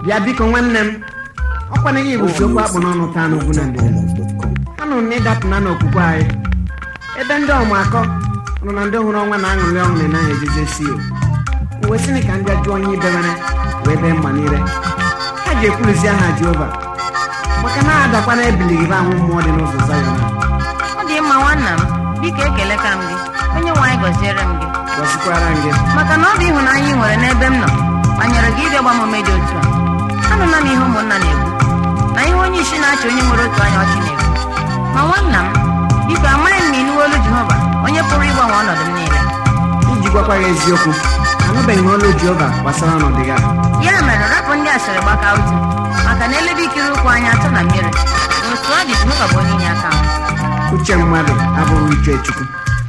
bịa biko nwanne m ọkwana gị bụ okwu akpụ n'ọnụ taa n'ugwu na ndịda anụrụ m na ịdapụna n'okwukwe anyị ebe ndị ọmakọ nọ na ndị hụrụ ọnwa na-aṅụrị ọṅụ na naghị ejeze si o wee sịnị ka ndị ajụ onye ibewere wee bee mma n'ire ha ji ekwuruzi aha jehova maka na adakwana ebilighị ahụ mmụọ dị n'ụzọ zayọn ọ dị mma nwanna m biko ekele ka m gị onye nwe anyị gọziere m gị gọzikwara m gị maka na ọ bụ ịhụnanya ị nwere n'ebe m nọ banyere gị ịbịa gbamume dị otu a anụla m ihe ụmụnna na-ekwu na ihe onye isi na-achị onye nwere otu anya ọchị na-ekwu ma nwanna m biko amaghị m ma ịnụwa olu jehova onye pụrụ ịgbanwe ọnọdụ m niile iji gwakwa gị eziokwu anụbeghị m olu jehova gbasara ọnọdụ gị a ya mere rapụ ndị asịrị gbaka ụtụ maka na elebe ikiri ụkwụ anyị atọ na mmiri na otu ọ dị jehova bụ onye inye aka m uche mmadụ abụghị uche chukwu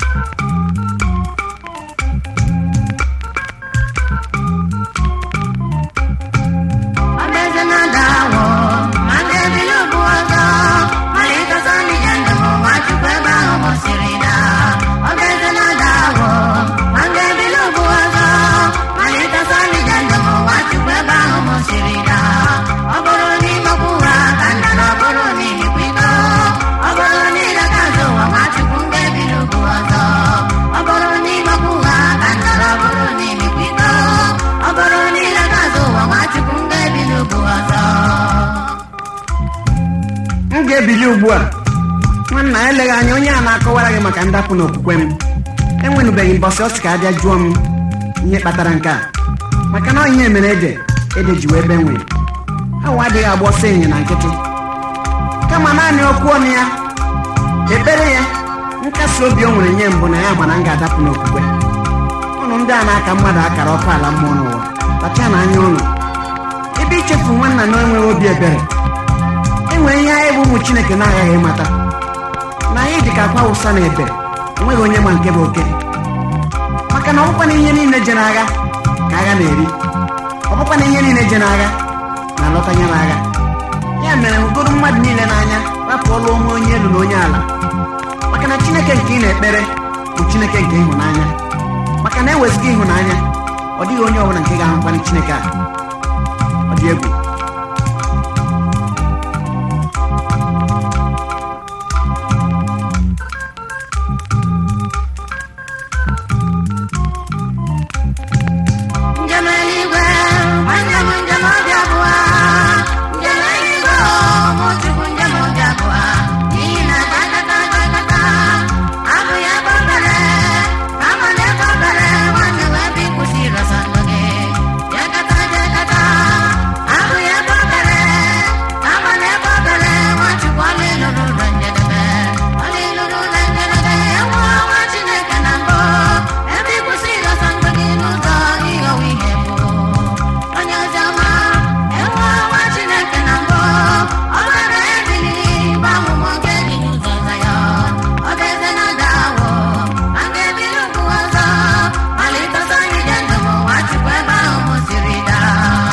Ọbeze na-ada awọ, ma ndị ebili ugwu ọzọ, malite ndị njem ụwa Chukwu ebe ahụ mụsịrị na. Ọbeze na-ada awọ, ma ndị ebili ugwu ọzọ, malite ndị njem ụwa Chukwu ebe ahụ mụsịrị na. Ọ bụrụ n'ime okwu ha ka nna na ọ bụrụ n'imikwa iko. Ọ bụrụ n'ile ka azụ ụwa ma Chukwu ndị ebili ugwu ọzọ. Ọ bụrụ n'ime okwu ha ka nna na ọ bụrụ n'imikwa iko. Ọ bụrụ n'ile ka azụ ụwa ma Chukwu ndị ebili ugwu ọzọ. m ga-ebili ugbu a nwanna eleghị anya onye a na-akọwara gị maka ndapụ n'okwukwe m enwenụbeghị mbọsị ọ sị ka abịa jụọ m ihe kpatara nke a maka na ọ ihe mere ede ede ji wee benwe awa adịghị agba ọsọ ịnyịnya na nkịtị kama naanị okwu ọnụ ya ekpere ya nkasi obi o nwere nye mbụ na ya mana m ga-adapụ n'okwukwe ụnụ ndị a na-aka mmadụ akara ọkụ ala mmụọ n'ụwa kpacha na anya ụnụ ebe ichefu nwanna na enweghị obi ebere enwere ihe anyị bụ ụmụ chineke na-agaghị ịmata na anyị dị ka akwa ụsa na ebe enweghị onye ma nke bụ oke maka na ọbụkwa na ihe niile je n'agha ka agha na-eri ọbụkwa na ihe niile je n'agha na-alọta ya n'agha ya mere hụgoro mmadụ niile n'anya rapụ ọlụ onwe onye elu na onye ala maka na chineke nke ị na-ekpere bụ chineke nke ịhụnanya maka na eweziga ịhụnanya ọ dịghị onye ọbụla nke ga-ahụkwanye chineke a ọ dị egwu Njem eluigwe, nwanne m njem obi abụọ. Njem eluigwe, mụ Chukwu njem obi abụọ. N'ihi na gakata gakata, abụghị ebe obere, kama na ebe obere, nwanne m ebe ị kwụsịrị ọsọ ndụ gị. Jekata jekata, abụghị ebe obere, kama na ebe obere, nwa Chukwu ọla ịlụrụ ụlọ njedebe. Ọla ịlụrụ ụlọ njedebe, enwe ọnwa Chineke na mbụ. Ebe ị kwụsịrị ọsọ ndụ gị n'ụzọ ịghọwa ihe bụ. Onye ozi ọma, enwe ọnwa Chineke na mbụ. Ọ bara ebili, bụ amụma nke dị n'ụzọ Zayọn. Ọ bụ eze na-ada awọ, ma nke ebili ugwu ọzọ. Malite ọsọ ije ndụ m, nwa Chukwu ebe ahụ mụsịrị daa.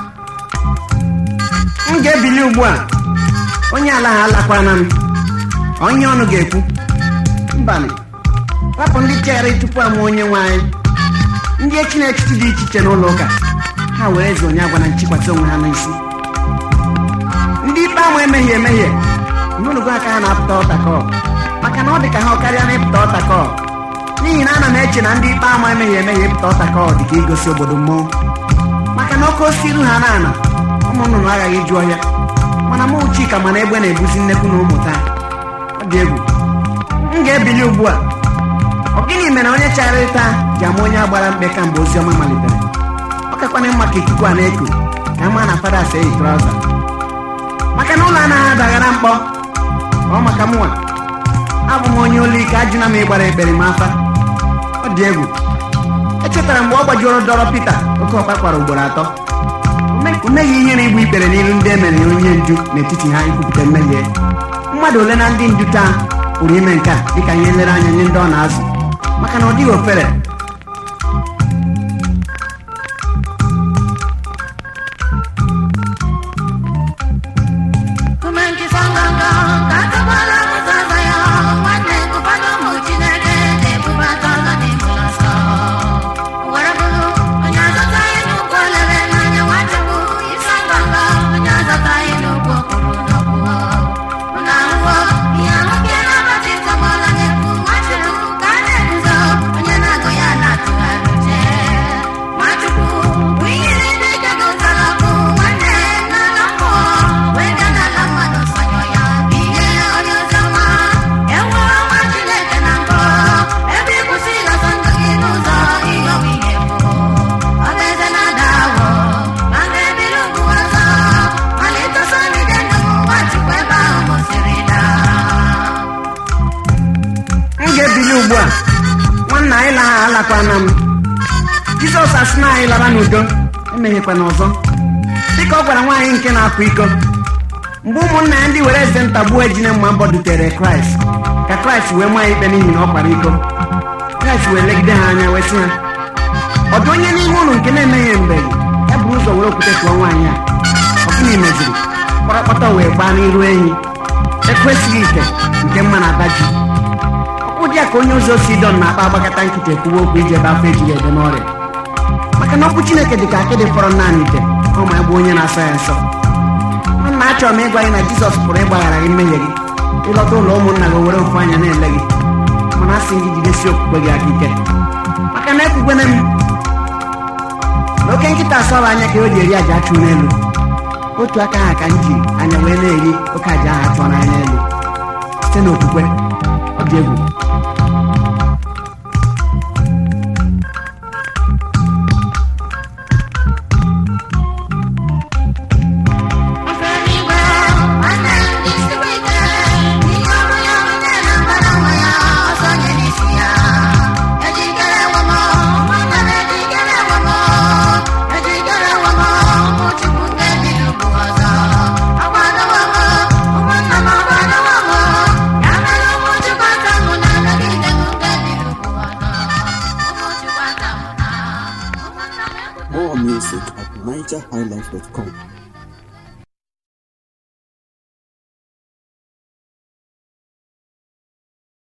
m ga-ebili ugbu a onye ala ha alakwana m onye ọnụ ga-ekwu mbanị rapụ ndị chere tupu amụ onye nwe anyị ndị echi na echichi dị iche iche n'ụlọ ụka ha were eze onye agwa na nchikwasị onwe ha n'isi ndị ikpe amụ emehie emehie n'ụlọgo aka ha na-apụta ọtakọ maka na ọ dị ka ha karịa na ịpụta ọtakọ n'ihi na ana m eche na ndị ikpe amụ emehie emehie ịpụta ọtakọ dị ka igosi obodo mmọnwụ maka na oke osisi iru ha na-ana ụmụ nnụnụ aghaghị ịjụ ọhịa mana mụ chika mana egbe na-ebuzi nnekwu na ụmụ taa ọ dị egwu m ga-ebili ugbu a ọ gịnị mere onye chara taa ji ama onye agbara mkpe kamgbe ozi ọma malitere ọ kakwana mma ka ikuku a na-eku ka ama na fada asa eyi trauza maka na ụlọ anaghị adaghara mkpọ ọ maka mụnwa abụ m onye olu ike ajụna m ịgbara ekpere m afa ọ dị egwu echetara mgbe ọ gbajuoro dọrọ Pita oke ọkpa kwara ugboro atọ o meghị ihere igbu ikpere n'ilu ndị emere ya onye ndu n'etiti ha ikwupụta mmehie mmadụ ole na ndị ndu taa pụrụ ime nke a dịka ihe nlereanya nye ndị ọ na-azụ maka na ọ dịghị ofere Kume nkịta nganga, ka atakwala ụzọ Zayọn. Nwanne nkụpana ụmụ Chineke na-ebubata ọzọ n'ime ụlọ nsọ. Were bụrụ onye azụta ihe n'ụkwụ olere n'anya Nwachukwu, isi ngọ emeghekwana m jizọs asị na anyị lara n'udo emeghekwana ọzọ dịka ọ gwara nwaanyị nke na-akwa iko mgbe ụmụnna ya ndị were eze ntagbuo ejine mma mbọ dutere kraịst ka kraịst wee maa ya ikpe n'ihi na ọ kwara iko kraịst wee legide ha anya wee sị ha ọ dị onye n'ime ụlọ nke na-emeghị mgbe ya buru ụzọ were okwute tụọ nwaanyị a ọ gịnị meziri kpọrọkpọtọ wee gbaa n'iru enyi ekwesịghị ite nke mma na-aba ji ụdị a ka onye ụzọ si dọn na-akpa agbakọta nkịta ekwuwe okwu iji ebe afọ ejiri ede n'ọrịa maka na okwu chineke dị ka akịdị fọrọ naanị ite ọ ma egbe onye na-asa ya nsọ nna achọrọ m ịgwa gị na jizọs pụrụ ịgbaghara gị mmehie gị ịlọta ụlọ ụmụnna gị were ofu anya na-ele gị mana asị gị jidesi okwukwe gị aka ike maka na ekwukwene m na oke nkịta asọrọ anya ka o ji eri aja achụ n'elu otu aka ha ka m ji anya wee na-eri oke aja ahụ achụọ n'anya n'elu site n'okwukwe ọ dị egwu Ọfẹnigwe, nwanne m dị siri ike, ihe ọrụ ya onye na-agbara onwe ya ọsọ nye n'isi ya. Ejikere ewo m, ụmụnna m ejikere ewo m, ejikere ewo m, ụmụ Chukwu nke bi n'ugwu ọzọ. Agbadowo m, ụmụnna m agbadowo m, ya mere ụmụ Chukwu aka mụ na-anọgide m nke bi n'ugwu ọzọ. Ụmụ Chukwu aka mụ na, ụmụnna m More music at NigerHighlife.com.